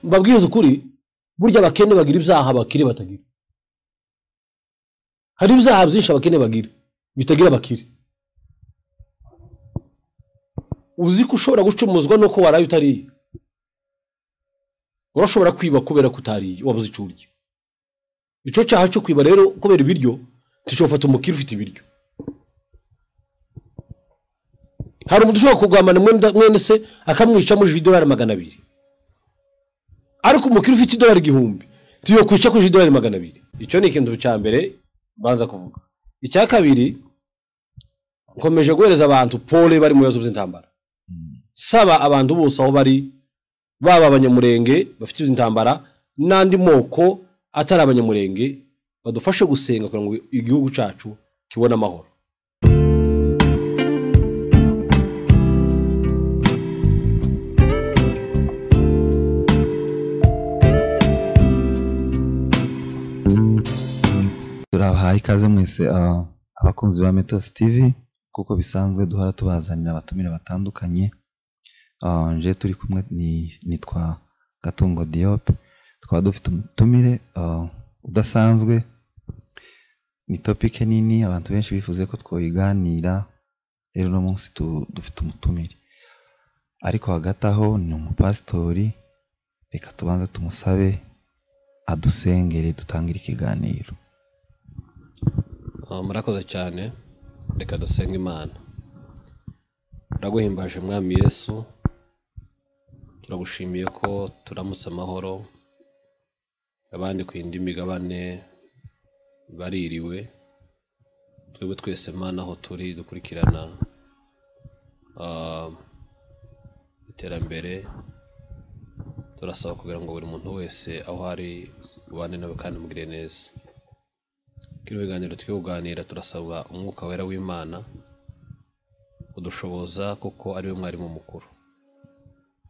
mbabwize ukuri burya abakene bagira ibyaha abakire batagira hari ibyaha byinshi abakene bagira bitagira abakire uzi ko ushobora gucumuzwa nuko waraye utariye urashobora kwiba kubera ko utariye waba uzi icyo urya icyo cyaha cyo kwiba rero kubera ibiryo tushobora umukire ufite ibiryo hari umuntu ushobora kugambana mwene se akamwica mujije idolari magana abiri ariko umukire ufite idolari igihumbi tuyo kwica kujije idolari magana abiri icyo ni ikintu cya mbere mbanza kuvuga icya kabiri nkomeje guhereza abantu pole bari mu bibazo by'intambara saba abantu bose aho bari baba abanyamurenge bafite intambara n'andi moko atari abanyamurenge badufashe gusenga kugira ngo igihugu cyacu kibone amahoro turabahaye ikaze mwese abakunzi ba metosi tv kuko bisanzwe duhora tubazanira abatumire batandukanye nje turi kumwe nitwa gatungo diyope tukaba dufite umutumire udasanzwe ni topike nini abantu benshi bifuze ko twayiganira rero uno munsi dufite umutumire ariko hagati aho ni umupasitori reka tubanze tumusabe adusengere dutangire ikiganiro murakoze cyane reka dusenga imana turaguhimbaje mwami yesu turagushimiye ko turamutse amahoro abandi ku yindi migabane baririwe twebwe twese imana aho turi dukurikirana iterambere turasaba kugira ngo buri muntu wese aho ari ubane nawe kandi umugire neza kino biganiro turi kuganira turasaba umwuka wera w'imana udushoboza kuko ari we mwarimu mukuru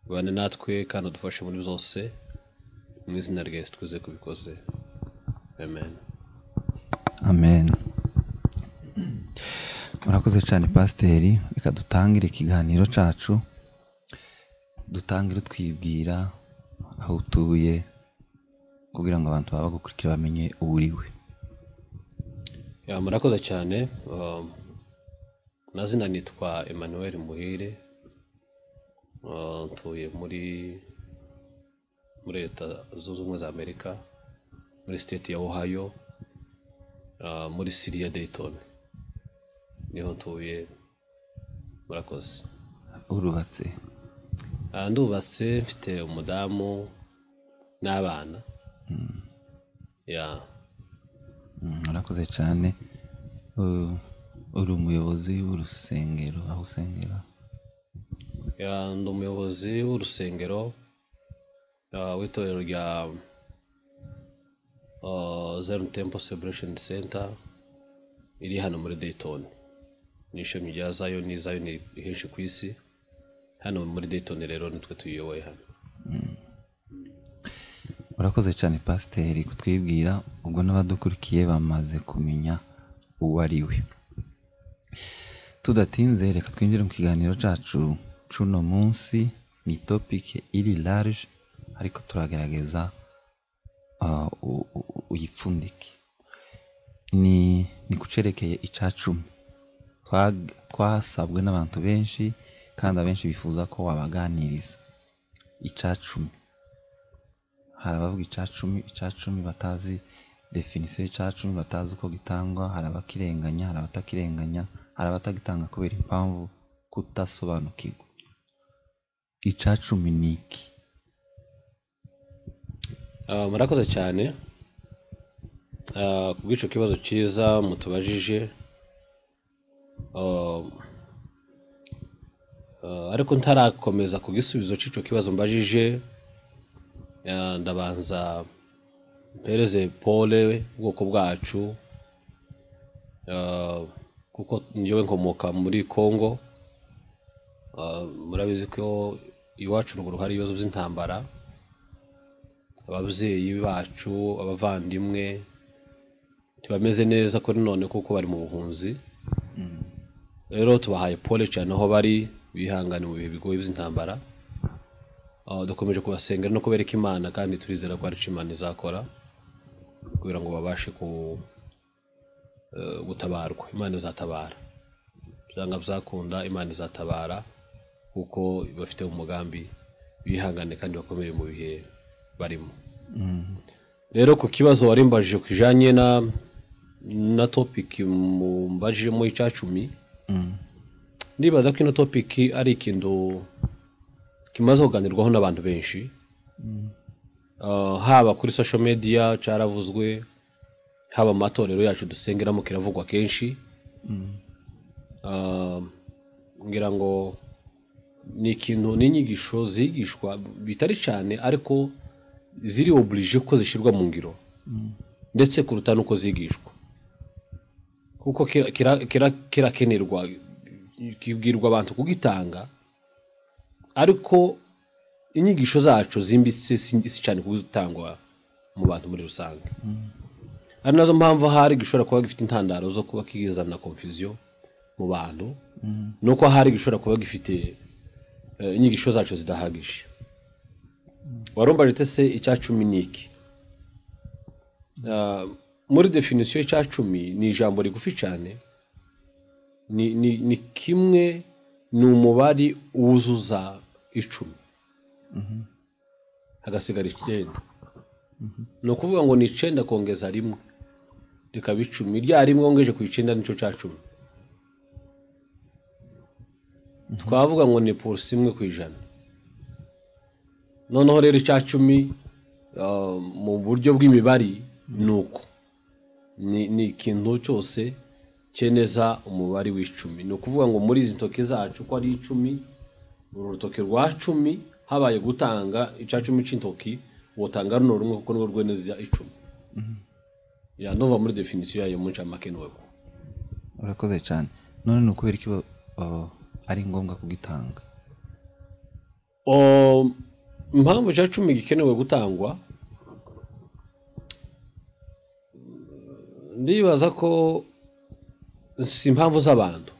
ubane natwe kandi udufashe muri zose mu izina rya yesu twize kubikoze amen amen murakoze cyane pasiteri reka dutangire ikiganiro cyacu dutangire twibwira aho utuye kugira ngo abantu baba bagukurikira bamenye uwo uriwe murakoze cyane amazina nitwa emmanuel muhire ntuye muri muri leta zunze ubumwe za amerika muri siteti ya ohio muri siriya dayton niho ntuye murakoze urubatse ndubatse mfite umudamu n'abana ya murakoze cyane uri umuyobozi w'urusengero aho usengera ndi umuyobozi w'urusengero w'itorero rya zeroni tempo seburesheni senta iri hano muri dayton ni ishami rya zayo ni zayo ni henshi ku isi hano muri dayton rero nitwe tuyiyoboye hano murakoze cyane pasiteri kutwibwira ubwo n'abadukurikiye bamaze kumenya uwo ari we tudatinze reka twinjire mu kiganiro cyacu cy'uno munsi ni topike iri large ariko turagaragaza uyipfundike ni ni kucerekeye icya cumi twasabwe n'abantu benshi kandi abenshi bifuza ko wabaganiriza icya cumi hari abavuga icacumi icacumi batazi definisiyo y'icacumi batazi uko gitangwa hari abakirenganya hari abatakirenganya hari abatagitanga kubera impamvu kudasobanukirwa icacumi ni iki murakoze cyane ku bw'icyo kibazo cyiza mutubajije ariko ntarakomeza ku gisubizo cy'icyo kibazo mbajije ndabanza mpereze pole ubwoko bwacu kuko njyewe nkomoka muri congo murabizi ko iwacu ruguru hari ibibazo by'intambara ababyeyi bacu abavandimwe ntibameze neza kuri none kuko bari mu buhunzi rero tubahaye pole cyane aho bari bihangane mu bihe bigoye by'intambara Ah, dukomeje kubasenga no kubereka imana kandi turizera ko hari icyo imana izakora kugira ngo babashe ku eh, gutabarwa imana izatabara byanga byakunda imana izatabara kuko bafite umugambi bihangane kandi bakomere mu bihe barimo rero ku kibazo warimbajije kijanye na na topiki mumbajijemo icacumi ndibaza ko ino topiki ari ikintu kimaze kuganirwaho n'abantu benshi Ah, haba kuri social media caravuzwe haba mu matorero yacu dusengeramo kiravugwa kenshi Ah, ngira ngo ni ikintu n'inyigisho zigishwa bitari cyane ariko ziri oburije ko zishyirwa mu ngiro ndetse kuruta n'uko zigishwa kuko kira- kira- kira- kirakenerwa kibwirwa abantu kugitanga ariko inyigisho zacu zimbitse si si cyane kugitangwa mu bantu muri rusange ari nazo mpamvu ahari gishobora kuba gifite intandaro zo kuba kizana confusion mu bantu nuko ahari gishobora kuba gifite eh, inyigisho zacu zidahagije warombaje te se icya cumi ni iki Ah, muri definisiyo y'icya cumi ni ijambo rigufi cyane ni, ni, ni kimwe ni umubare wuzuza icumi hagasigara icyenda ni ukuvuga ngo ni icyenda kongeza rimwe rikaba icumi rya rimwe wongeje ku icyenda nicyo cya cumi twavuga ngo ni purusi imwe ku ijana noneho rero icya cumi ah, mu buryo bw'imibare ni uko Ni- ni ikintu cyose cyemeza umubare w'icumi ni ukuvuga ngo muri izi ntoki zacu ko ari icumi uru rutoki rwa cumi habaye gutanga icya cumi cy'intoki wotanga runo rumwe kuko nirwo rwemeza icumi yanuva muri definisiyo yayo mu ncamake nuko urakoze cyane none ni ukubera iki ba- ba- ari ngombwa kugitanga O, impamvu cya cumi gikenewe gutangwa ndibaza ko si impamvu z'abantu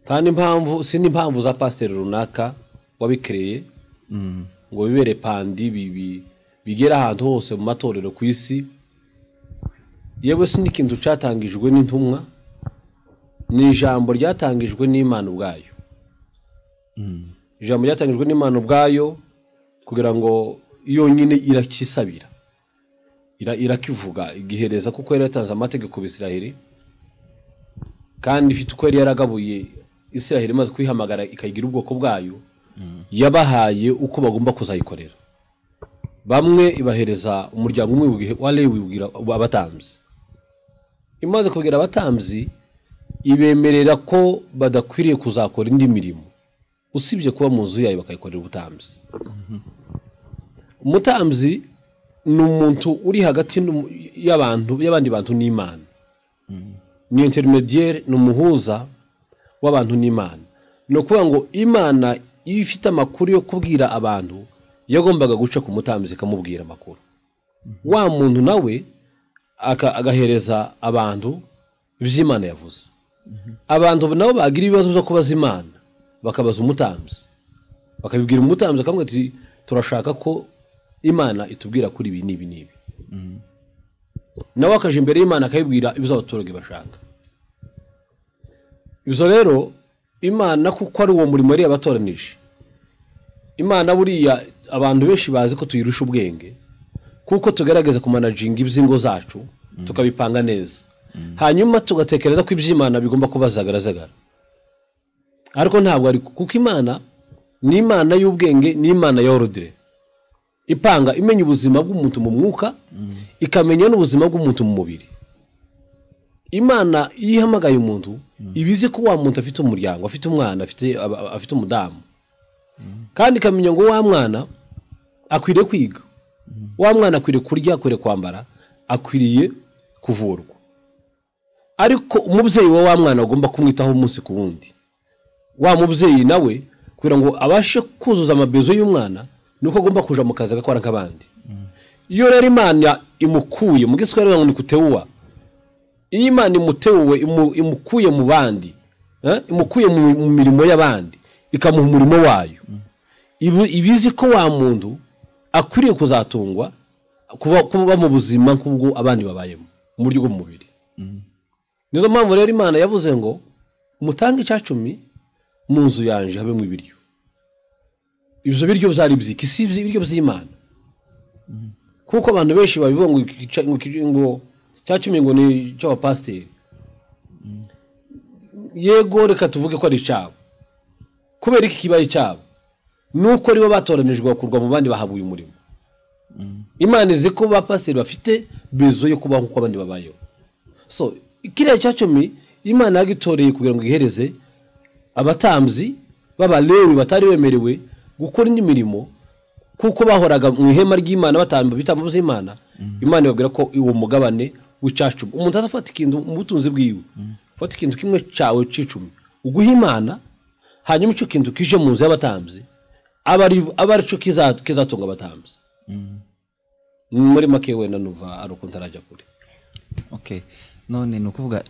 kandi impamvu si n'impamvu za pasiteri runaka wabikereye ngo bibere pandi bibi bigera ahantu hose mu matorero ku isi yewe si n'ikintu cyatangijwe n'intumwa ni ijambo ryatangijwe n'imana ubwayo ijambo ryatangijwe n'imana ubwayo kugira ngo yonyine irakisabira Ira- irakivuga igihereza kuko yari yatanze amategeko bisiraheli kandi ifite uko yari yaragabuye isiraheli imaze kuyihamagara ikayigira ubwoko bwayo yabahaye uko bagomba kuzayikorera bamwe ibahereza umuryango umwe wibugihe- wa lewi wibwira abatambyi imaze kubwira abatambyi ibemerera ko badakwiriye kuzakora indi mirimo usibye kuba mu nzu yayo bakayikorera ubutambyi umutambyi ni umuntu uri hagati n'umu- y'abantu y'abandi bantu n'imana ni interinediyeri ni umuhuza w'abantu n'imana ni ukuvuga ngo imana iyo ifite amakuru yo kubwira abantu yagombaga guca ku mutambyi ikamubwira amakuru wa muntu nawe aka- agahereza abantu iby'imana yavuze abantu nabo bagira ibibazo byo kubaza imana bakabaza umutambyi bakabibwira umutambyi akamubwira ati turashaka ko imana itubwira kuri ibi n'ibi n'ibi nawe akaje imbere y'imana akayibwira ibibazo abaturage bashaka ibyo rero imana kuko ari uwo murimo yari yabatoranije imana buriya abantu benshi bazi ko tuyirusha ubwenge kuko tugerageza kumanaginga iby'ingo zacu tukabipanga neza hanyuma tugatekereza ko iby'imana bigomba kuba zagaragara ariko ntabwo ari kuko imana ni imana y'ubwenge ni imana ya orudire ipanga imenya ubuzima bw'umuntu mu mwuka ikamenya n'ubuzima bw'umuntu mu mubiri imana iyo ihamagaye umuntu iba izi ko wa muntu afite umuryango afite umwana afite aba- afite umudamu kandi ikamenya ngo wa mwana akwiriye kwiga wa mwana akwiriye kurya akwiriye kwambara akwiriye kuvurwa ariko umubyeyi wa wa mwana agomba kumwitaho umunsi ku wundi wa mubyeyi nawe kugira ngo abashe kuzuza amabezo y'umwana nuko agomba kuja mu kazi agakora nk'abandi iyo rero imana imukuye mu giswahili bavuga ngo ni kutewuwa iyo imana imutewuwe imu- imukuye mu bandi eh, imukuye mu mu mirimo y'abandi ikamuha umurimo wayo ibizi ko wa muntu akwiriye kuzatungwa kuba kuba mu buzima nk'ubwo abandi babayemo mu buryo bw'umubiri nizo mpamvu rero imana yavuze ngo mutange icyacumi mu nzu yanje habemo ibiryo ibyo biryo byari byiki si ibiryo by'imana kuko abantu benshi babivuga ngo cyacumi ngo ni icy'abapasiteri yego reka tuvuge ko ari icyabo kubera iki kibaye icyabo nuko aribo batoranijwe bakurwa mu bandi bahabuye umurimo imana izi ko bapasiteri bafite bezo yo kubaho nk'uko abandi babayeho so kiriya cyacumi imana yagitoreye kugira ngo ihereze abatambyi b'abarewe batari bemerewe gukora indi mirimo kuko bahoraga mu ihema ry'imana batamba ibitambo by'imana imana ibabwira ko uwo mugabane w'icyacumi umuntu azafata ikintu mu butunzi bwiwe fata ikintu kimwe cyawe cy'icumi uguha imana hanyuma icyo kintu kije mu nzu y'abatambyi aba ari cyo kizatunga abatambyi muri make wenda nuva ari uko ntarajya kure none ni ukuvuga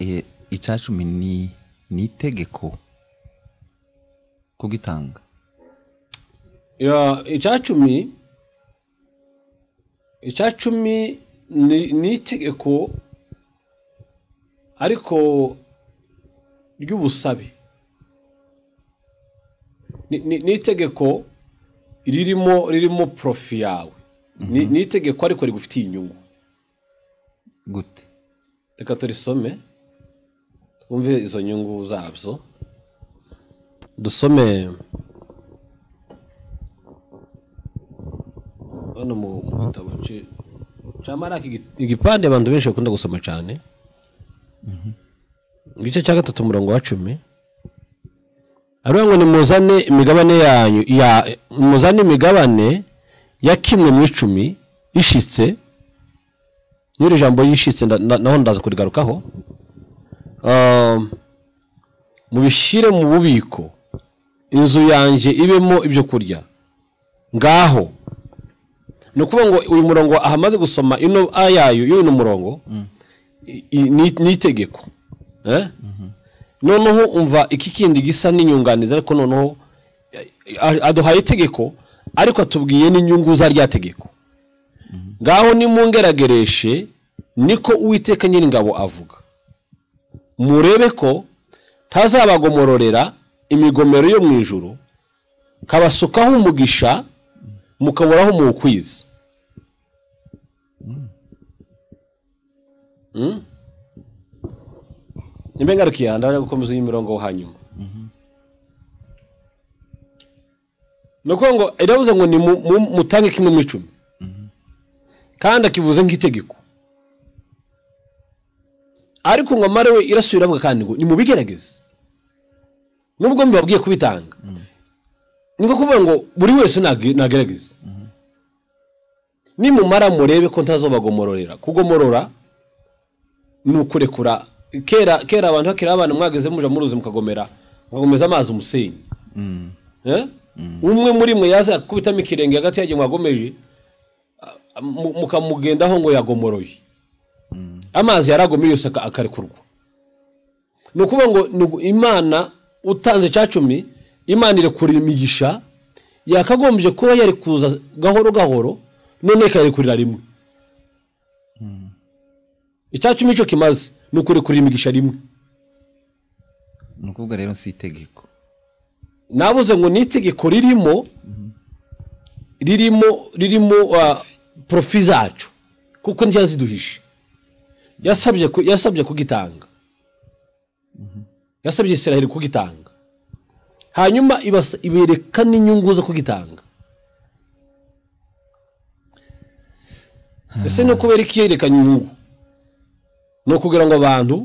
icyacumi ni itegeko kugitanga icyacumi icyacumi ni itegeko ariko ry'ubusabe ni itegeko ririmo ririmo porofi yawe ni itegeko ariko rigufitiye inyungu gute reka turisome twumve izo nyungu zabyo dusome hano mu gitabo cya marake igipande abantu benshi bakunda gusoma cyane igice cya gatatu umurongo wa cumi hariya ngo ni muzane imigabane yanyu muzane imigabane ya kimwe mu icumi ishitse n'iri jambo yishitse naho ndaza kurigarukaho mubishyire mu bubiko inzu yanjye ibemo ibyo kurya ngaho ni ukuvuga ngo uyu murongo ahamaze gusoma ino ayayo y'uyu murongo ni itegeko noneho umva iki kindi gisa n'inyunganizi ariko noneho aduhaye itegeko ariko atubwiye n'inyungu za rya tegeko ngaho nimungeragereshe niko uwiteka nyir'ingabo avuga murebe ko ntazabagomororera imigomero yo mu ijoro kabasukaho umugisha mukaburaho muwukwiza nimba ngarukiye aha ndaje gukomeza iyi mirongo hanyuma ni ukuvuga ngo iravuze ngo ni mutange kimwe mu icumi kandi akivuze nk'itegeko ariko ngo amare we irasubira avuga kandi ngo ni mu bigerageze nubwo mbibabwiye kubitanga ni nko kuvuga ngo buri wese nagerageza nimumara murebe ko ntazobagomororera kugomorora ni ukurekura kera kera abantu bakiriho abana mwageze muja muruzi mukagomera mukagomeza amazi umusenyi umwe muri mwe yaza kubitamo ikirenge hagati yagiye mwagomeje mukamugendaho ngo yagomoroye amazi yaragomeye yose akarekurwa ni ukuvuga ngo imana utanze icyacumi imana irekurira imigisha yakagombye kuba yari kuza gahoro gahoro none ikarekurira rimwe icyacumi cyo kimaze ni ukurekurira imigisha rimwe ni ukuvuga rero si itegeko nabuze ngo ni itegeko ririmo ririmo ririmo porofi zacu kuko ntiyaziduhishe yasabye yasabye kugitanga yasabye israel kugitanga hanyuma ibereka n'inyungu zo kugitanga ese no kubera iki yerekanye inyungu ni ukugira ngo abantu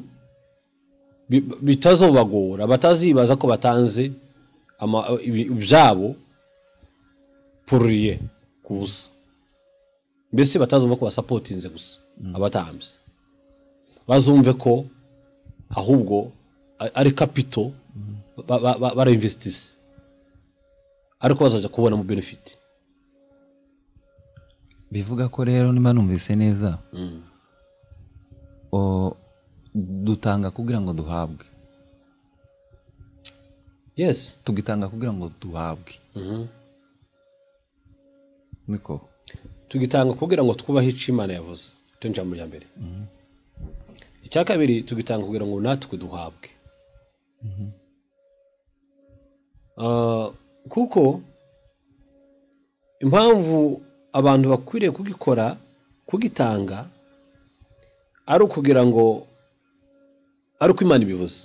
bitazobagora batazibaza ko batanze ibyabo puriye ku busa mbese batazumva ko basapotinze gusa abatambye bazumve ko ahubwo ari kapito barainvestise ariko bazajya kubona mu benefiti bivuga ko rero niba numvise neza dutanga kugira ngo duhabwe yes tugitanga kugira ngo duhabwe niko tugitanga kugira ngo twubahe icyo imana yavuze tunjira mu mbere icya kabiri tugitanga kugira ngo natwe duhabwe Ah, kuko impamvu abantu bakwiriye kugikora kugitanga ari ukugira ngo ari uko imana ibivuze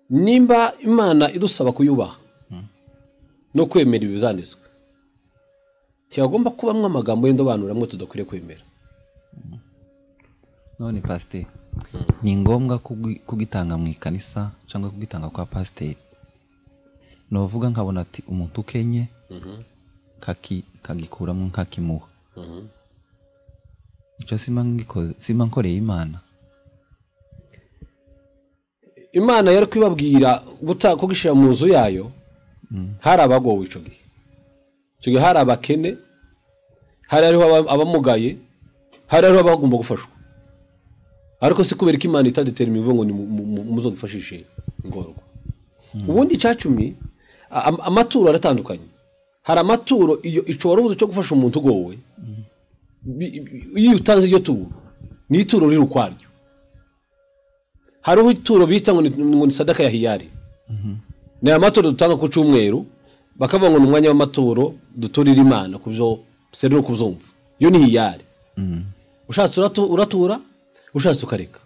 nimba imana idusaba kuyubaha no kwemera ibizanditswe ntihagomba kubamo amagambo y'indobanura amwe tudakwiriye kwemera none pasiteri ni ngombwa kugi- kugitanga mu ikanisa cyangwa kugitanga kwa pasiteri nuvuga nkabona ati umuntu ukenye kaki- kagikuramo nkakimuha icyo simba ngikoze- simba nkoreye imana imana yari kubibabwira guta- kugishyira mu nzu yayo hari abagowe icyo gihe icyo gihe hari abakene hari hariho aba- abamugaye hari hariho abagomba gufashwa ariko si kubera ko imana itadutera imivugo ngo ni mu- mu- mu- muzo gufashishe ingorwa ubundi icyacumi a- am- amaturo aratandukanye hari amaturo iyo icyo wari uvuze cyo gufasha umuntu ugowe bi- bi- iyo utanze iryo turo ni ituro riri ukwaryo hariho ituro bita ngo ni, ngo ni sadaka ya hiyari ni amaturo dutanga ku cyumweru bakavuga ngo ni umwanya w'amaturo duturira imana ku byo serero kuzumva iyo ni hiyari ushatse uratu- uratura ushatse ukareka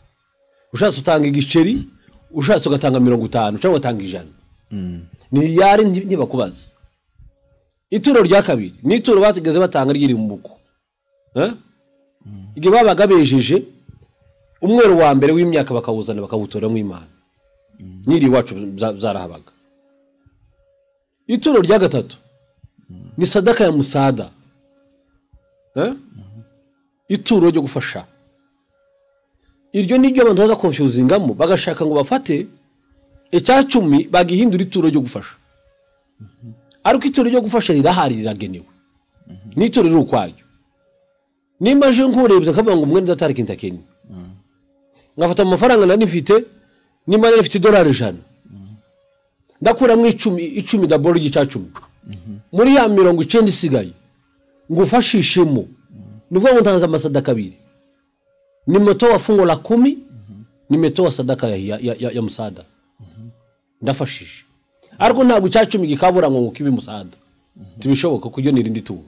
ushatse utanga igiceri ushatse ugatanga mirongo itanu cyangwa ugatanga ijana ni hiyari nti- ntibakubaza ituro rya kabiri ni ituro batigeze batanga ryiri mu buko Eh? igihe babaga bejeje umweru wa mbere w'imyaka bakawuzana bakawutoramo imana n'iri iwacu bza- zarahabaga ituro rya gatatu ni sadaka ya musada Eh? ituro ryo gufasha iryo ni ryo abantu baza konfuzingamo bagashaka ngo bafate icyacumi bagihindura ituro ryo gufasha ariko ituro ryo gufasha rirahari riragenewe n'ituro riri ukwaryo nimba aje nkurebye akavuga ngo umwenda atari kintakenya nkafata amafaranga nari mfite nimba nari mfite idolari ijana ndakuramo icumi icumi daboro ry'icya cumi muri ya mirongo icyenda isigaye ngufashishemo ni ukuvuga ngo ntanze amasadaka abiri ni moto wa fungo la kumi ni moto wa sadaka ya, ya, ya, ya, ya musada ndafashije ariko ntabwo icya cumi gikabura ngo kibe musada tibishoboka kuko iryo ni irindi turo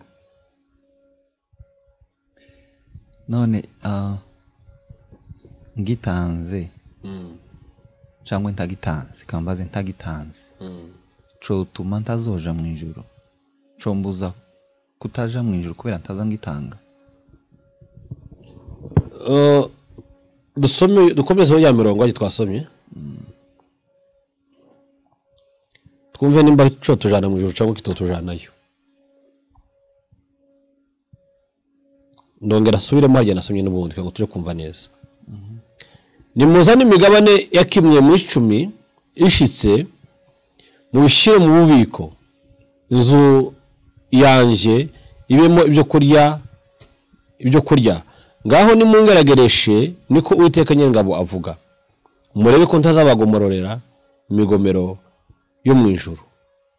none ah, ngitanze cyangwa ntagitanze kambaze ntagitanze cotuma ntazoja mu ijoro combuza kutaja mu ijoro kubera ntaza ngitanga Uh, dusome dukomezeho ya mirongo agi twasomye twumve nimba cyo tujana mu ijoro cyangwa kitotujanayo ndongera asubiremo harya nasomye n'ubundi kugira ngo tujye kumva neza nimuzane imigabane ya kimwe mu icumi ishitse mubishyire mu bubiko inzu yanjye ibemo ibyo kurya ibyo kurya ngaho nimungaragereshe niko uwiteka nyir'ingabo avuga murebe ko ntazabagomororera imigomero yo mu ijuru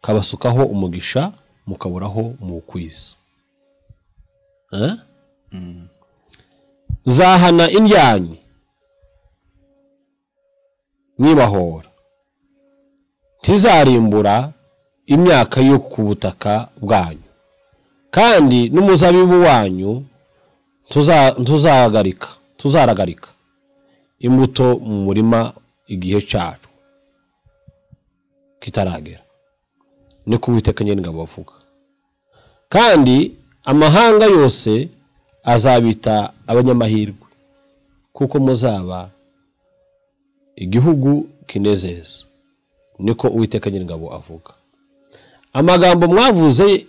kabasukaho umugisha mukaburaho mu kwiza Eh? zahana indyanyi mwibahora ntizarimbura imyaka yo ku butaka bwanyu kandi n'umuzabibu wanyu tuza- tuzahagarika tuzaragarika imbuto mu murima igihe cyacu kitaragera ni ko uwiteka nyir'ingabo avuga kandi amahanga yose azabita abanyamahirwe kuko muzaba igihugu kinezeza niko uwiteka nyir'ingabo avuga amagambo mwavuze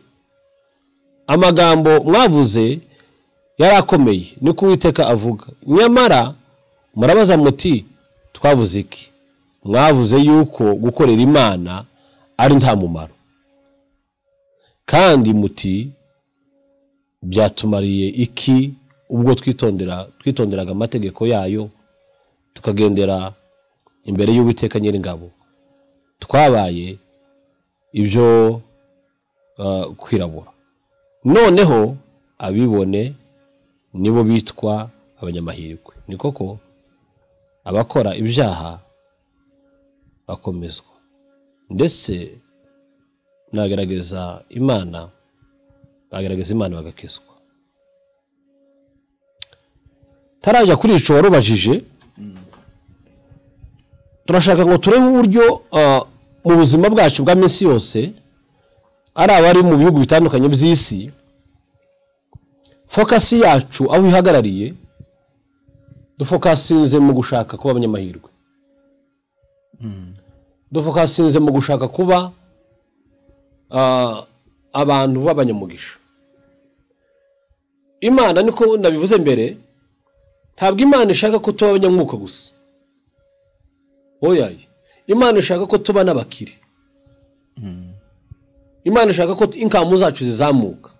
amagambo mwavuze yari akomeye niko uwiteka avuga nyamara murabaza muti twavuze iki mwavuze yuko gukorera imana ari nta mumaro kandi muti byatumariye iki ubwo twitondera twitonderaga amategeko yayo tukagendera imbere y'uwiteka nyir'ingabo twabaye ibyo eh, kwirabura noneho abibone nibo bitwa abanyamahirwe ni koko abakora ibyaha bakomezwa ndetse nagaragaza imana bagaragaza imana bagakizwa tarajya kuri ico warubajije turashaka ngo turebe uburyo ah, mu buzima bwacu bwa minsi yose ari abari mu bihugu bitandukanye by'isi fokasi yacu aho ihagarariye dufokasinze mu gushaka kuba abanyamahirwe dufokasinze mu gushaka kuba ah, abantu b'abanyamugisha imana niko nabivuze mbere ntabwo imana ishaka ko tuba abanyamwuka gusa oya imana ishaka ko tuba n'abakire imana ishaka ko inkamu zacu zizamuka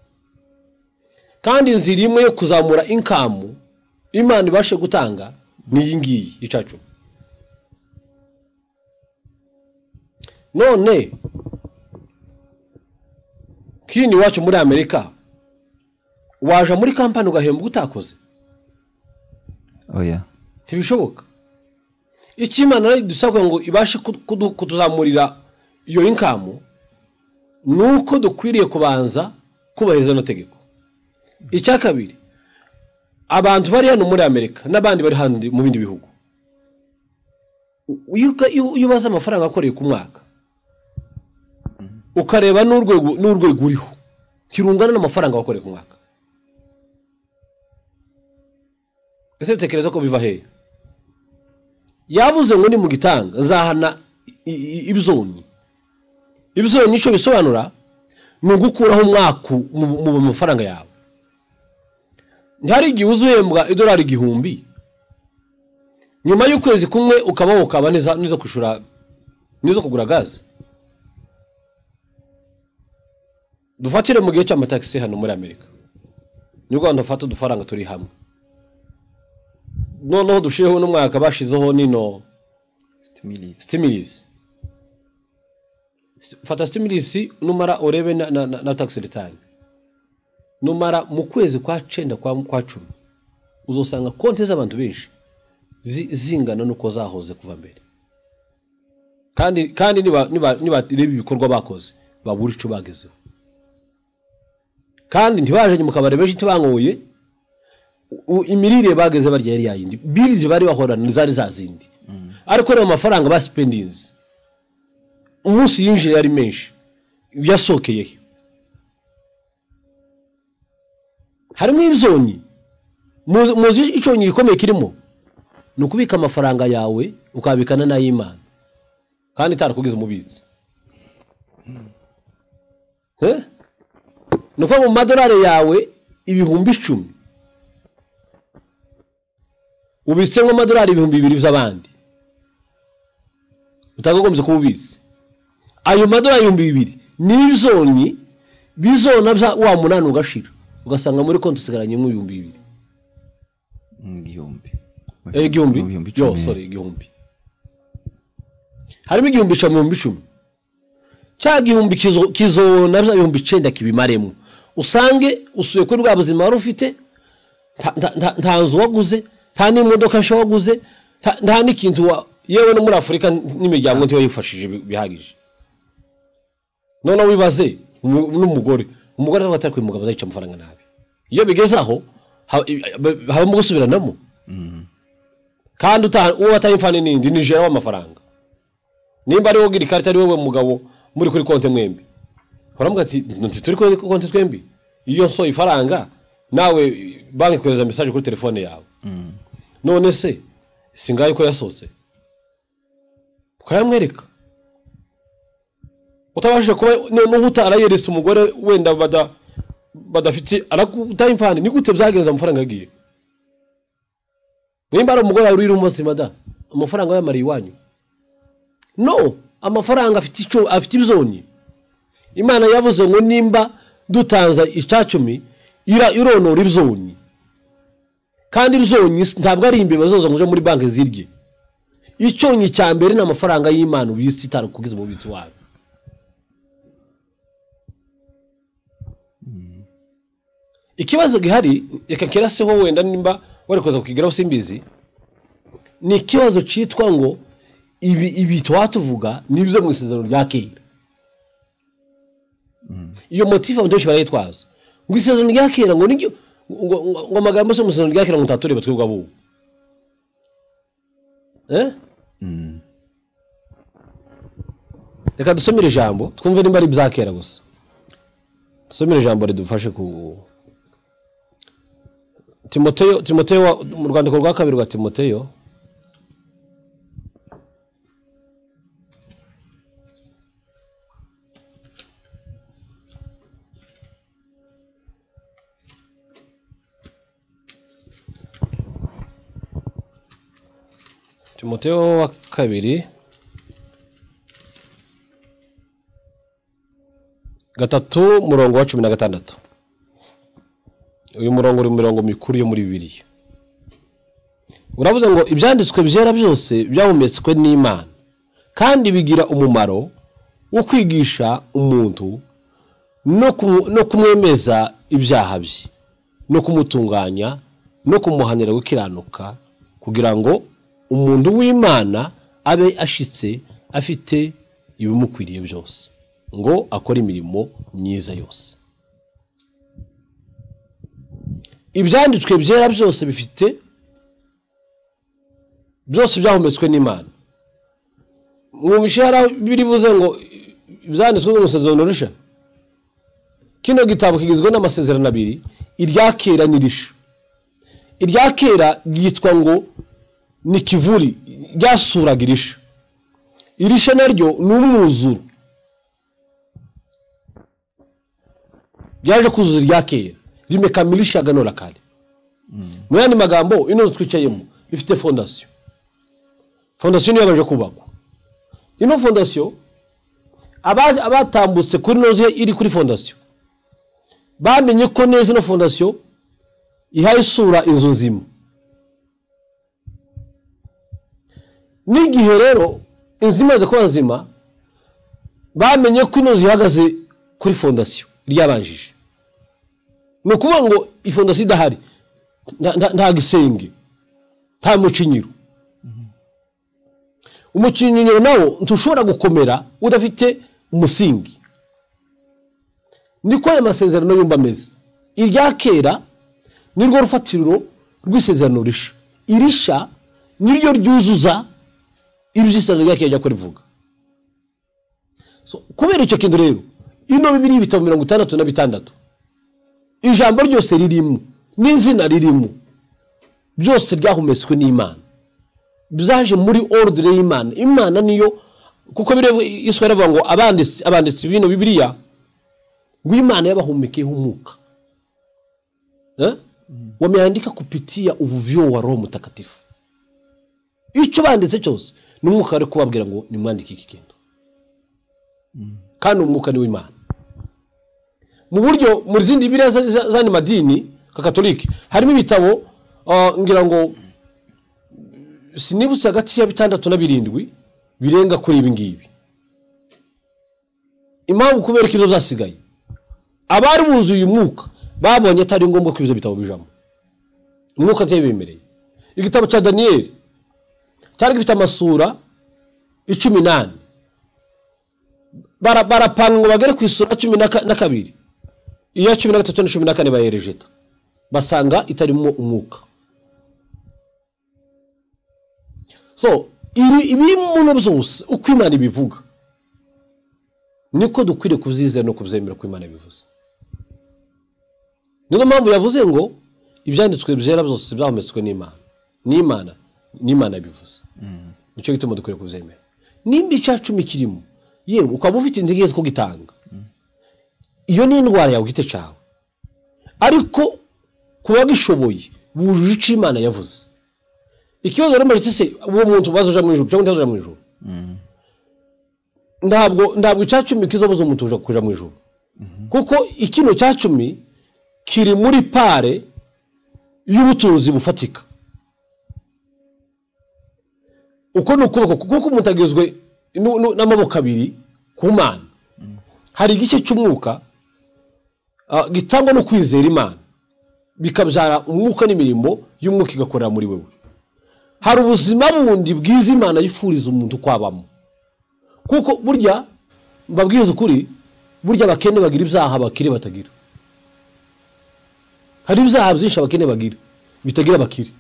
kandi inzira imwe yo kuzamura inkamu imana ibashe gutanga ni iyi ngiyi icacu none kini iwacu muri amerika waje muri kampani ugahembwa utakoze oya ntibishoboka icyo imana idusabwa ngo ibashe kudu- kutuzamurira iyo inkamu ni uko dukwiriye kubanza kubahiriza ano tegeko icya kabiri abantu bari hano muri amerika n'abandi bari hano mu bindi bihugu iyo uka- iyo- iyo ubaze amafaranga akoreye ku mwaka ukareba n'urwego n'urwego uriho ntirungana n'amafaranga wakoreye ku mwaka ese utekereza ko biva hehe yavuze ngo ni mu gitanga nzahana i- i- ibizoni ibizoni nicyo bisobanura ni ugukuraho umwaku mu mu mafaranga yawe ntihari igihe uzuhembwa idolari igihumbi nyuma y'ukwezi kumwe ukaba ukaba neza n'izo kwishura n'izo kugura gaze dufatire mu gihe cy'amatagisi hano muri amerika ni rwanda dufata udufaranga turi hamwe noneho dushireho n'umwaka bashizeho nino stimulisi fata stimulisi numara urebe na, na, na, na tax return numara mu kwezi kwa cenda kwa, kwa cumi uzosanga konti z'abantu benshi zi- zingana nuko zahoze kuva mbere kandi kandi niba- niba- nibareba ibikorwa bakoze babura ico bagezeho kandi ntibajanye mu kabari benshi ntibanyoye u- imirire bageze barya yari yayindi birizi bari bahorana zari zazindi ariko rero amafaranga basipendinzi umunsi yinjiye yari menshi yasokeye he harimo ibizoni muzi muzi icyo nyiri ikomeye kirimo ni ukubika amafaranga yawe ukabikana n'ay'imana kandi itarakugize umubitsi Eh? ni ukuvuga ngo mu madolari yawe ibihumbi icumi ubitsemo amadolari ibihumbi bibiri by'abandi utagagombye kuba ubitse ayo madolari ibihumbi bibiri ni ibizonyi bizona bya wa munani ugashira ugasanga muri konti usigaranye nk'ibihumbi bibiri igihumbi Eh, igihumbi yo icumi. sorry igihumbi harimo igihumbi icumi ibihumbi icumi cya gihumbi kizo- kizona bya bihumbi icenda kibimaremo usange usuye kuri bwa buzima wari ufite nta- nta- nta- nta nzu waguze nta n'imodoka nshya waguze nta- nta n'ikintu wa- yewe no muri afurika n'imiryango ntibayifashije bi- bihagije noneho wibaze umu- n'umugore umugore nawe atari umugabo azayica amafaranga nabi iyo bigeze aho ha- i- habamo gusubiranamo kandi uta- uwo wataye imfani n'indi ni jera w'amafaranga nimba ari wowe ugira ikarita ari wowe mugabo muri kuri konti mwembi uramuga ati nti turi kuri konti twembi iyo nsoye ifaranga nawe banki ikohereza mesaje kuri telefone yawe none se singaye ko yasohotse ukayamwereka utabashije kuba noneho utarayeretse umugore wenda bada- badafite arakutaye imfani ni gute byagenza amafaranga yagiye nimba ari umugore wawe urira umunsi mada amafaranga yamariye iwanyu no amafaranga afite icyo afite ibizoni imana yavuze ngo nimba dutanze icyacumi ira ironora ibizoni kandi ibizoni si- ntabwo ari imbeba zoza ngo uje muri banki zirye icyonyi cya mbere ni amafaranga y'imana ubisi itarukugize umubitsi wawe ikibazo gihari reka kiraseho wenda nimba wari kuza kukigeraho simbizi ni ikibazo cyitwa ngo ibi ibi tuba tuvuga nibyo mu isezerano rya kera iyo motifu abantu benshi barayitwaza ngo isezerano rya kera ngo niryo ngo ngo amagambo se mu isezerano rya kera ngo utatureba twebwe abo reka dusomere ijambo twumve nimba ari ibya kera gusa dusomere ijambo ridufashe ku timoteyo timoteyo mu rwandiko rwa kabiri rwa timoteyo timoteyo wa kabiri gatatu murongo wa cumi na gatandatu uyu murongo uri mu mirongo mikuru yo muri bibiriya uravuze ngo ibyanditswe byera byose byahumetswe n'imana kandi bigira umumaro wo kwigisha umuntu no kumwemeza ibyaha bye no kumutunganya no kumuhanira gukiranuka kugira ngo umuntu w'imana abe ashitse afite ibimukwiriye byose ngo akore imirimo myiza yose ibyanditswe byera byose bifite byose byahumetswe n'imana mwumvishe birivuze ngo ibyanditswe n'umusezerano rusha kino gitabo kigizwe n'amasezerano abiri irya kera n'irisha irya kera ryitwa ngo ni kivuri ryasuraga irisha irisha naryo ni umwuzuro ryaje kuzuza irya kera rimekamilisha ganora kare mu yandi magambo ino twicayemo ifite fondasiyo fondasiyo niyo yaje kubakwa ino fondasiyo abatambutse kuri inoze iri kuri fondasiyo bamenye ko neza ino fondasiyo ihaye isura inzu nzima n'igihe rero inzu imaze kuba nzima bamenye ko ino nzu ihagaze kuri fondasiyo ryabanjije ni ukuvuga ngo ifondasiyo idahari nta gisenge nta mucinyiro umucinyiro nawo ntushobora gukomera udafite umusingi niko aya masezerano yumva ameze irya kera nirwo rufatiro rw'isezerano risha irisha niryo ryuzuza ibyo isezerano rya kera ryakora rivuga kubera icyo kintu rero ino bibiri ibitabo mirongo itandatu na bitandatu ijambo ryose ririmo n'izina ririmo byose ryahumetswe n'imana byaje muri orudire y'imana imana niyo kuko isuka iravuga ngo abanditsi bino bibiriya ngo imana yabahumekeyeho umwuka wameandika kupitiya uvuvyo wa roho mutakatifu icyo banditse cyose ni umwuka wari kubabwira ngo nimwandike iki kintu kandi umwuka ni w'imana mu buryo mu zindi biriya z'andi madini nka katolike harimo ibitabo ngira ngo sinibutse hagati ya bitandatu na birindwi birenga kuri ibi ngibi impamvu kubera ko ibyo byasigaye abari buzuye umwuka babonye atari ngombwa ko ibyo bitabo bijamo umwuka ntiyabemereye igitabo cya daniyeli cyari gifite amasura icumi n'ane barapanga ngo bagere ku isura cumi na kabiri iya cumi na gatatu na cumi na kane bayerejeta basanga itarimo umwuka so ibi muno byose uko imana ibivuga niko dukwiriye kubyizera no kubyemera uko imana ibivuze niyo mpamvu yavuze ngo ibyanditswe byera byose byahumetswe n'imana n'imana n'imana bivuze nicyo gituma dukwiriye kubyemera nimba icya cumi kirimo yewe ukaba ufite intege zo kugitanga iyo ni indwara yawe gite cyawe ariko kuba gishoboye wujuje icyo imana yavuze ikibazo rero mbere se uwo muntu ubaza uja mu ijoro cyangwa utazaja mu ijoro ntabwo ntabwo icya cumi kizobuza umuntu uja kuja mu ijoro kuko ikino cya cumi kiri muri pare y'ubutunzi bufatika uko ni ukuboko kuko umuntu agizwe n'amaboko abiri ku mana hari igice cy'umwuka gitangwa no kwizera imana bikabyara umwuka n'imirimo y'umwuka igakorera muri wewe hari ubuzima bundi bwiza imana yifuriza umuntu kwabamo kuko burya mbabwiza ukuri burya abakene bagira ibyaha abakire batagira hari ibyaha byinshi abakene bagira bitagira abakire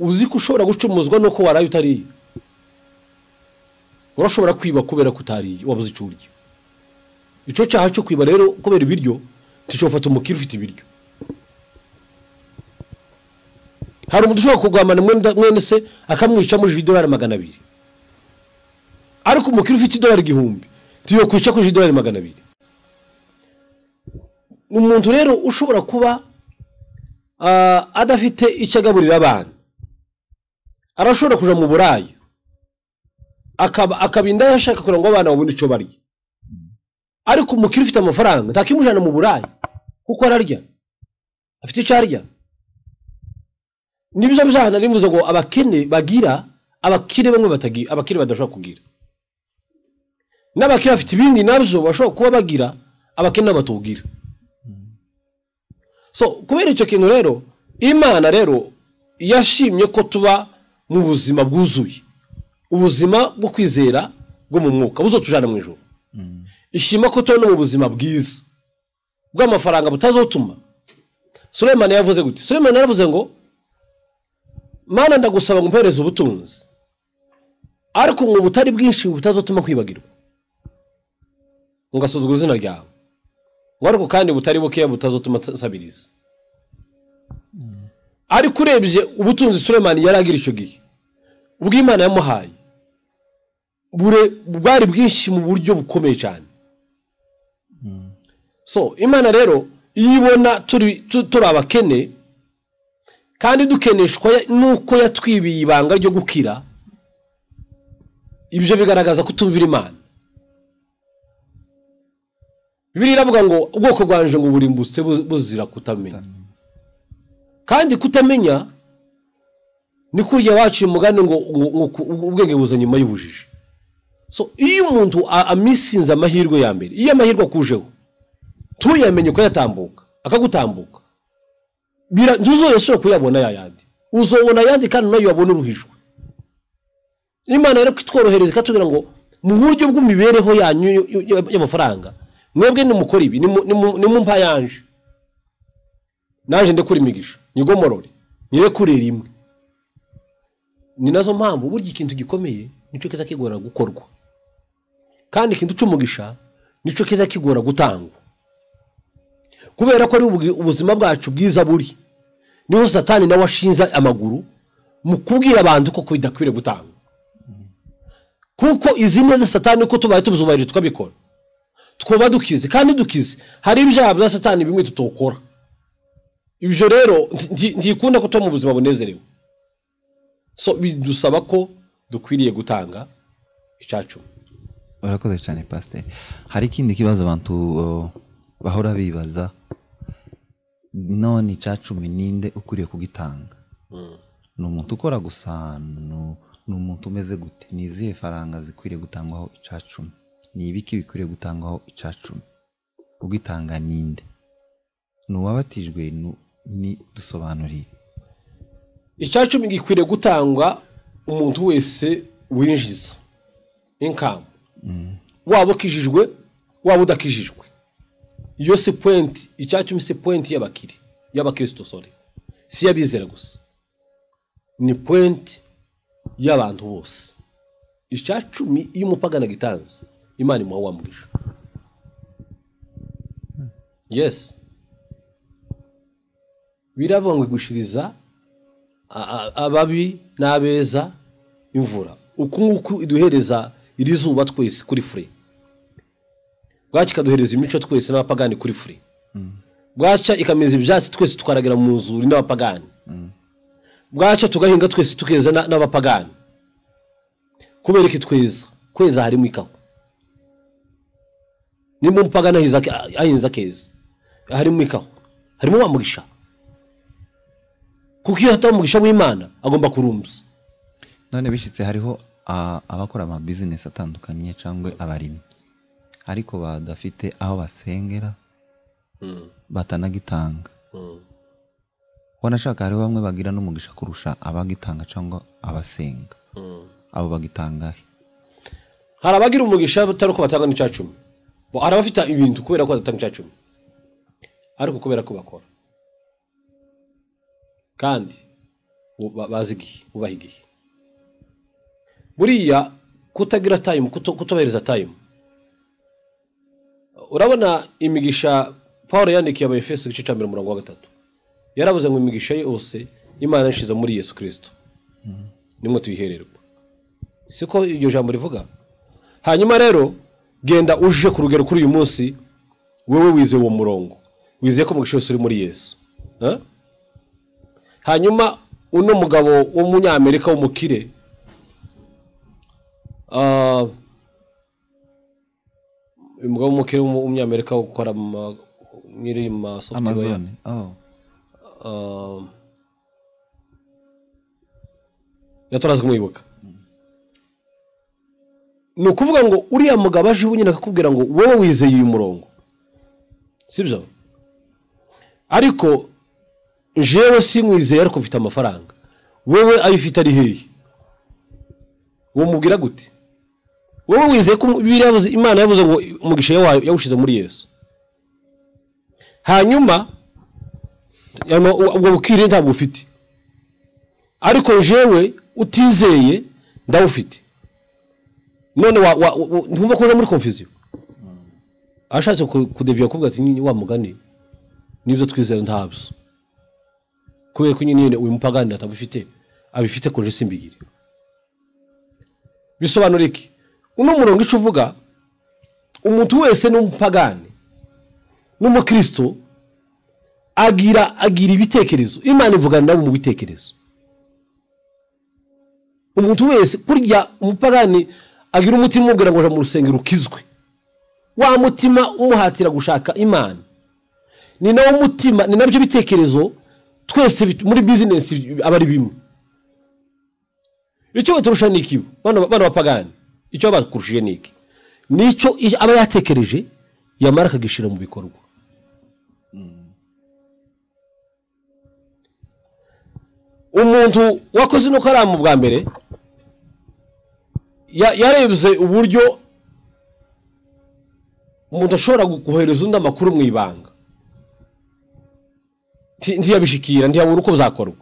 uzi ko ushobora gucumuzwa nuko waraye utariye urashobora kwiba kubera ko utariye wabuze icyo urya icyo cyaha cyo kwiba rero kubera ibiryo ntishobora umukire ufite ibiryo hari umuntu ushobora kugwamana mwene se akamwicamuje idolari magana abiri ariko umukire ufite idolari igihumbi ntiyokwica kuje idolari magana abiri ni umuntu rero ushobora kuba adafite icyo agaburira abana arashobora kujya mu burayi akaba indaya ashaka kugira ngo abana babone icyo barya ariko umukire ufite amafaranga ntakimujyana mu burayi kuko ararya afite icyo arya nibyo byahana nivuze ngo abakene bagira abakire bamwe batagira abakire badashobora kugira n'abakire bafite ibindi nabyo bashobora kuba bagira abakene batubwira so kubera icyo kintu rero imana rero yashimye ko tuba mu buzima bwuzuye ubuzima bwo kwizera bwo mu mwuka buzo tujana mu ijoro ishima ko tuba no mu buzima bwiza bw'amafaranga butazotuma suremani yavuze gute suremani yaravuze ngo mana ndagusaba ngo mpereze ubutunzi ariko ngo butari bwinshi butazotuma kwibagirwa ngasuzugura izina ryawe ngo ariko kandi butari bukeya butazotuma nsabiriza ariko urebye ubutunzi suremani yari agira icyo gihe ubw'imana yamuhaye bwari bwinshi mu buryo bukomeye cyane so imana rero iyo ibona turi abakene kandi dukeneshwa n'uko yatwibiye ibanga ryo gukira ibyo bigaragaza kutumvira imana biriya iravuga ngo ubwoko bwanje ngo burimbutse buzira kutamenya kandi kutamenya ni kurya waciye umugani ngo ubwenge buza nyuma y'ubujiji so iyo umuntu amisinze amahirwe ya mbere iyo amahirwe akujeho tuyamenye uko yatambuka akagutambuka ntuzoye kuyabona yayandi uzobona ayandi kandi nayo wabona uruhijwe imana rero kitworohereza ikatubwira ngo mu buryo bw'imibereho yanyu y'amafaranga mwebwe nimukora ibi nimumpa yanje naje ndekura imigisha nyigomorore nyire rimwe ni nazo mpamvu burya ikintu gikomeye nicyo kiza kigora gukorwa kandi ikintu cy'umugisha nicyo kiza kigora gutangwa kubera ko ari ubuzima bwacu bwiza buri niho satani nawe ashinze amaguru mu kubwira abantu ko bidakwiriye gutangwa kuko izi neza satani uko tubaye tuzubahirije tukabikora twaba dukize kandi dukize hari ibyaha bya satani bimwe tutokora ibyo rero ntikunda ko tuba mu buzima bunezerewe so bidusaba ko dukwiriye gutanga icyacu urakoze cyane pasiteri hari ikindi kibazo abantu bahora bibaza none icyacumi ninde ukwiriye kugitanga ni umuntu ukora gusa ni umuntu umeze gute ni izihe faranga zikwiriye gutangwaho icyacumi ni ibiki bikwiriye gutangwaho icyacumi ugitanga ninde ni uwabatijwe ni dusobanuriye icyacumi gikwiriye gutangwa umuntu wese winjiza inkamu waba ukijijwe waba udakijijwe iyo si puwenti icyacumi si puwenti y'abakiri y'abakirisito sore si iy'abizera gusa ni puwenti y'abantu bose icyacumi iyo umupagana agitanze imana imuha wamwisha yesi biravuga ngo igwishiriza ababi n'abeza imvura uku nguku iduhereza iri zuba twese kuri fure bwacya ikaduhereza imico twese n'abapagani kuri fure bwacya ikameza ibyatsi twese tukaragira mu nzuri n'abapagani bwacya tugahinga twese tukeza n'abapagani kubera iki tweza kweza harimo ikawa nimba umupagani ahinze akeza harimo ikawa harimo wamugisha kuko iyo hataba umugisha w'imana agomba kurumbya none bishyitse hariho abakora amabizinesi atandukanye cyangwa abarimyi ariko badafite aho basengera batanagitanga wanashaka hariho bamwe bagira n'umugisha kurusha abagitanga cyangwa abasenga abo bagitangahe hari abagira umugisha batari uko batanga n'icya cumi Bo, hari abafite ibintu kubera ko badatanga icya cumi ariko kubera ko bakora kandi bu- ba- bazi igihe bubaha igihe buriya kutagira tayimu kuto- kutubahiriza tayimu urabona imigisha paul yandikiye abayefeso igice cya mbere umurongo wa gatatu yaravuze ngo imigisha yose imana yashize muri yesu kirisito nimwe tuyihererwa siko iryo jambo rivuga hanyuma rero genda uje ku rugero kuri uyu munsi wowe wizeye uwo murongo wizeye ko umugisha wose uri muri yesu Eh? hanyuma uno mugabo w'umunyamerika w'umukire ah, uyu mugabo w'umukire w'umu- w'umunyamerika ukora mu- nyiri ma software amazone oh. um, ya turaza kumwibuka ni ukuvuga ngo uriya mugabo aje ubu nyine akakubwira ngo wowe wizeye uyu murongo sibyo ariko jewe sinkwizeye ariko mfite amafaranga wowe ayo ufite ari hehe wamubwira gute wowe wizeye ko Bibiliya yavuze imana yavuze ngo umugisha wayo yawushyize muri yesu hanyuma Yama- u- ubwo bukire ntabwo ufite ariko jewe utizeye ndawufite none wa- wa- wa- ntumva ko uza muri confusion ashatse ku- kudeviya kuvuga ati "Ni- wa mugani nibyo twizera ntabyo kubera ko nyine uyu mupagani atabifite abifite koje simbigire bisobanura iki uno murongo ico uvuga umuntu wese ni umupagani n'umukristo agira agira ibitekerezo imana ivugana nabo mu bitekerezo umuntu wese kurya umupagani agira umutima umubwira ngo aje mu rusengero ukizwe wa mutima umuhatira gushaka imana ni nawo mutima ni nabyo bitekerezo twese bit- muri bizinesi aba ari bimwe icyo baturusha ni iki bano bano bapagani icyo baba bakurushije ni iki nicyo i- aba yatekereje yamara akagishyira mu bikorwa umuntu wakoze ino karamu bwa mbere ya- yarebye uburyo umuntu ashobora gu- kohereza undi amakuru mu ibanga Nti- ntiyabishikira ntiyabura uko bizakorwa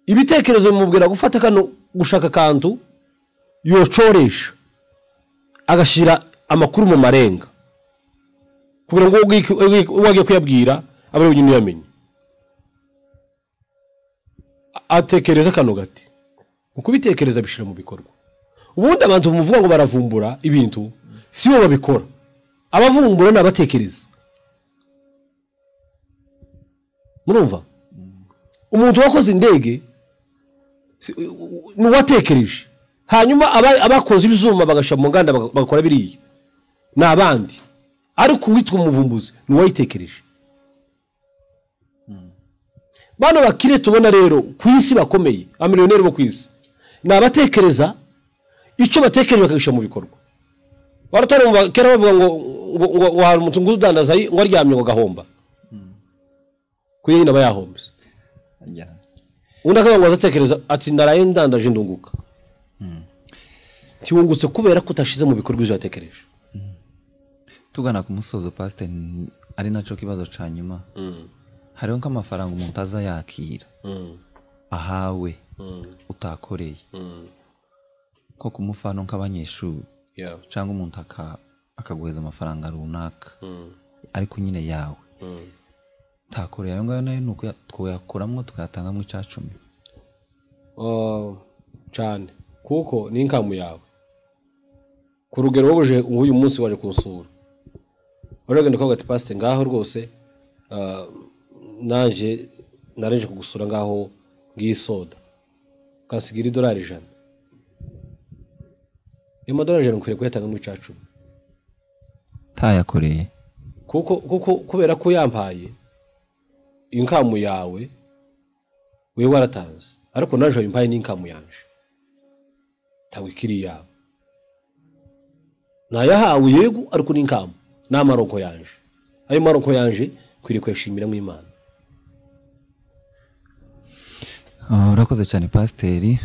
ibitekerezo bimubwira gufata kano gushaka akantu yocoresha agashyira amakuru mu marenga kugira ngo uwo ugiki- ugiki- uwo agiye kuyabwira abe ari we wenyine uyamenye atekereza kano gati ukubitekereza bishyira mu bikorwa ubundi abantu bavuga ngo baravumbura ibintu si bo babikora abavumbura ni abatekereza murumva umuntu wakoze indege si- u- u- ni uwatekereje hanyuma aba- abakoze ibyuma bagashyira mu nganda baga- bagakora biriya ni abandi ariko uwitwa umuvumbuzi ni uwayitekereje bano bakire tubona rero ku isi bakomeye abamiliyoneri bo ku isi ni abatekereza icyo batekereje bakagishyira mu bikorwa wari utarumva kera bavuga ngo ngo- ngo wahara umutungo udandaza ayi- ngo aryamye ngo agahomba kuko nyine aba yahombye yeah. undi akavuga ngo azatekereza ati ndaraye ndandaje ndunguka ntiwungutse kubera ko utashize mu bikorwa ibyo watekereje tugana ku musozo pasiteri ni- ari nacyo kibazo cya nyuma hariho nk'amafaranga umuntu aza yakira ahawe utakoreye nko kumufana nk'abanyeshuri cyangwa umuntu aka- akaguhereza amafaranga runaka ariko nyine yawe ntakoreye ayo ngayo nayo ni uko ya- twayakuramo tukayatangamo icya cumi Ah, cyane kuko ni inkamu yawe ku rugero wowe uje nk'uyu munsi waje kunsura uragenda ukavuga ati pasite ngaho rwose ah, naje nareje kugusura ngaho ngiyi soda ukasigira idolari ijana ayo madolari ijana ukwiriye kuyatanga mu cya cumi ntayakoreye kuko kuko kubera ko yampaye inkamu yawe wewe waratanze ariko naje wayimpaye n'inkamu yanje ntabwo ikiri iyawe nayahawe yego ariko n'inkamu ni amaronko yanje ayo maroko yanje kwiriye kuyashimira mu imana Ah, urakoze cyane pasiteri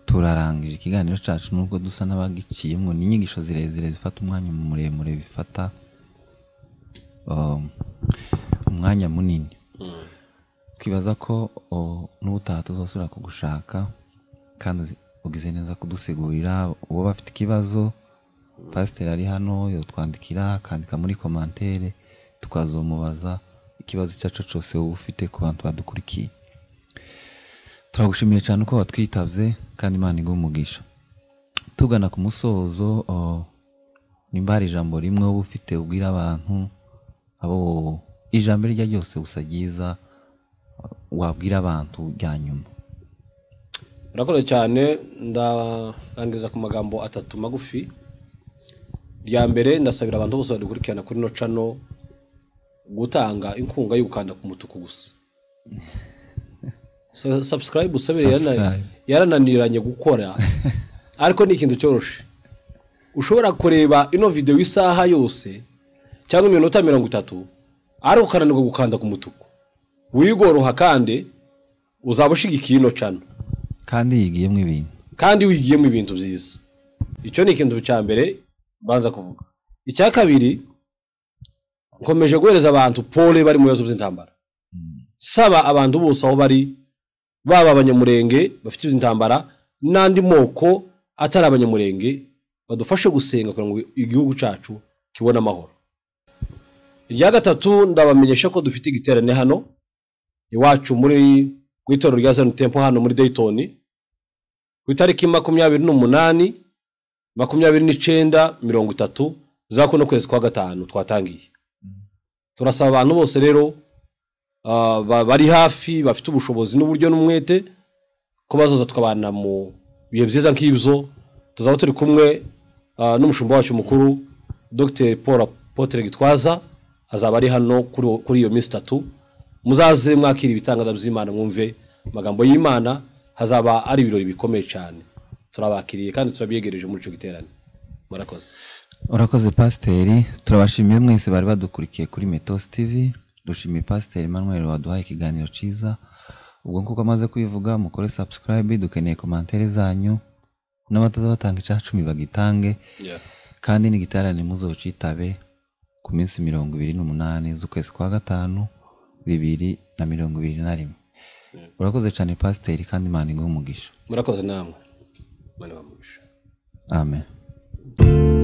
turarangije ikiganiro cyacu nubwo dusa n'abagiciyemo ni inyigisho zirezire zifata umwanya muremure bifata um, umwanya munini twibaza ko o, n'ubutaha tuzasubira kugushaka kandi uzi- ugize neza kudusigurira uwo bafite ikibazo pasiteri ari hano yotwandikira akandika muri komantere tukazomubaza ikibazo icyo ari cyo cyose wowe ufite ku bantu badukurikiye turagushimiye cyane uko watwitabye kandi imana iguha umugisha tugana ku musozo o, nimba hari ijambo rimwe wowe ufite ubwira abantu abo ijambo iryo ari ryo ryose gusa ryiza wabwira abantu rya nyuma urakoze cyane ndarangiza ku magambo atatu magufi rya mbere ndasabira abantu bose badukurikirana kuri no cano gutanga inkunga yo gukanda ku mutuku gusa Sa- subscribe usabe yarana- Subscribe. yarananiranye gukora ariko ni ikintu cyoroshe ushobora kureba ino videwo isaha yose cyangwa iminota mirongo itatu ariko ukananirwa gukanda ku mutuku wigoroha kandi uzaba ushigikiye ino cano kandi yigiyemo ibintu kandi wigiyemo ibintu byiza icyo ni ikintu cya mbere mbanza kuvuga icya kabiri nkomeje guhereza abantu pole bari mu bibazo by'intambara saba abantu bose aho bari baba abanyamurenge bafite intambara n'andi moko atari abanyamurenge badufashe gusenga kugira ngo igihugu cyacu kibone amahoro irya gatatu ndabamenyesha ko dufite igiterane hano iwacu muri mu itorero rya zanu tempo hano muri dayitoni ku itariki makumyabiri n'umunani makumyabiri n'icyenda mirongo itatu za kuno kwezi kwa gatanu twatangiye turasaba abantu bose rero ah, ba- bari hafi bafite ubushobozi n'uburyo n'umwete ko bazoza tukabana mu bihe byiza nk'ibyo tuzaba turi kumwe ah, n'umushumba wacu mukuru dr paul apotre gitwaza azaba ari hano kuri uwo- kuri iyo minsi itatu muzaze mwakira ibitangaza by'imana mwumve amagambo y'imana hazaba ari ibirori bikomeye cyane turabakiriye kandi turabyegereje muri icyo giterane murakoze urakoze pasiteri turabashimiye mwese bari badukurikiye kuri metos tv dushimiye pasiteri manuel waduhaye ikiganiro cyiza ubwo nguko amaze kubivuga mukore subscribe dukeneye komantere zanyu n'abataza batanga icya cumi bagitange kandi n'igiterane muzucitabe ku minsi mirongo ibiri n'umunani z'ukwezi kwa gatanu bibiri na mirongo ibiri na rimwe urakoze cyane pasiteri kandi imana iguhe umugisha murakoze namwe Imana ibahe umugisha. amen